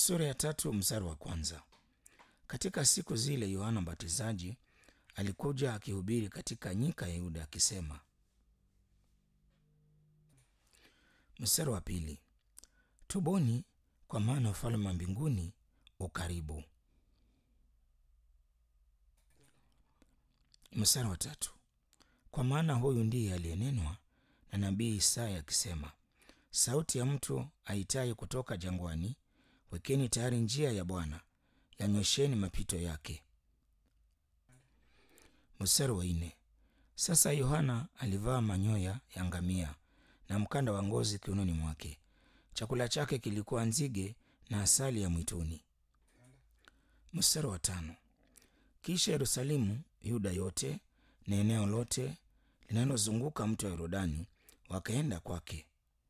Sura ya tatu mstari wa kwanza. Katika siku zile Yohana Mbatizaji alikuja akihubiri katika nyika ya Yuda akisema. Mstari wa pili. Tubuni kwa maana ufalme wa mbinguni ukaribu. Mstari wa tatu. Kwa maana huyu ndiye aliyenenwa na nabii Isaya akisema, sauti ya mtu aitaye kutoka jangwani, wekeni tayari njia ya Bwana, yanyosheni mapito yake. Mstari wa nne. Sasa Yohana alivaa manyoya ya ngamia na mkanda wa ngozi kiunoni mwake. Chakula chake kilikuwa nzige na asali ya mwituni. Mstari wa tano. Kisha Yerusalemu, Yuda yote na eneo lote linalozunguka mto wa Yordani wakaenda kwake.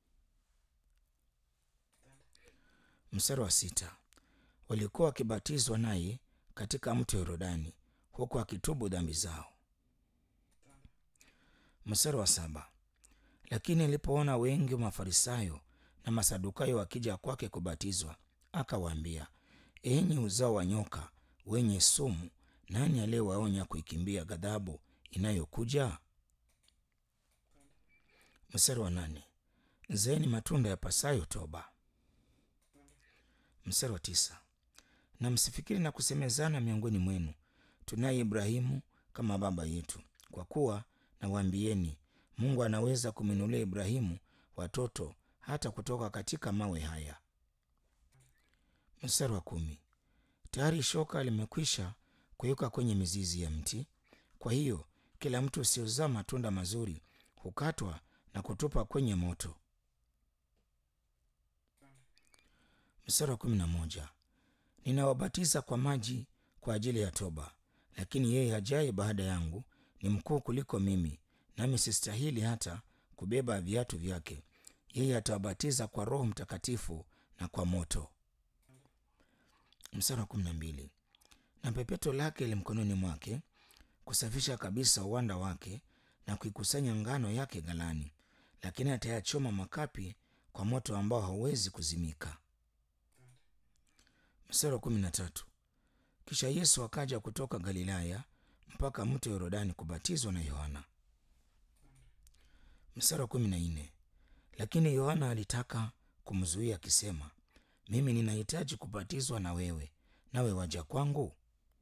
Mstari wa sita. Walikuwa wakibatizwa naye katika mto wa Yordani huku akitubu dhambi zao. Mstari wa saba. Lakini alipoona wengi wa Mafarisayo na Masadukayo wakija kwake kubatizwa, akawaambia, enyi uzao wa nyoka wenye sumu, nani aliyewaonya kuikimbia ghadhabu inayokuja? Mstari wa nane. Zaeni matunda ya pasayo toba. Mstari wa tisa. Na msifikiri na kusemezana miongoni mwenu, tunaye Ibrahimu kama baba yetu, kwa kuwa nawaambieni, Mungu anaweza kumwinulia Ibrahimu watoto hata kutoka katika mawe haya. Mstari wa kumi. Tayari shoka limekwisha kuyuka kwenye mizizi ya mti. Kwa hiyo kila mtu usiozaa matunda mazuri hukatwa na kutupa kwenye moto. Mstari wa kumi na moja. Ninawabatiza kwa maji kwa ajili ya toba, lakini yeye ajaye baada yangu ni mkuu kuliko mimi, nami sistahili hata kubeba viatu vyake. Yeye atawabatiza kwa Roho Mtakatifu na kwa moto. Mstari wa kumi na mbili. Na pepeto lake li mkononi mwake kusafisha kabisa uwanda wake na kuikusanya ngano yake ghalani, lakini atayachoma makapi kwa moto ambao hauwezi kuzimika. Mstari wa kumi na tatu. Kisha Yesu akaja kutoka Galilaya mpaka mto Yordani kubatizwa na Yohana. Mstari wa kumi na nne. Lakini Yohana alitaka kumzuia akisema, mimi ninahitaji kubatizwa na wewe, nawe waja kwangu?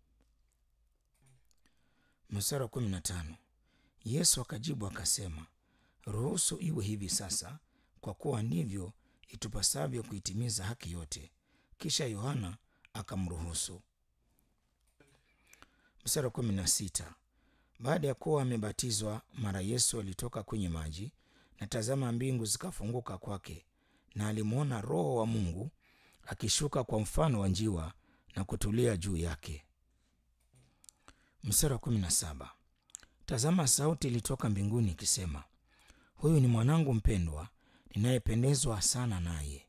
Mstari wa kumi na tano. Yesu akajibu akasema, ruhusu iwe hivi sasa, kwa kuwa ndivyo itupasavyo kuitimiza haki yote. Kisha Yohana akamruhusu. Mstari wa kumi na sita. Baada ya kuwa amebatizwa, mara Yesu alitoka kwenye maji, na tazama, mbingu zikafunguka kwake, na alimwona Roho wa Mungu akishuka kwa mfano wa njiwa na kutulia juu yake. Mstari wa kumi na saba. Tazama, sauti ilitoka mbinguni ikisema, huyu ni mwanangu mpendwa, ninayependezwa sana naye.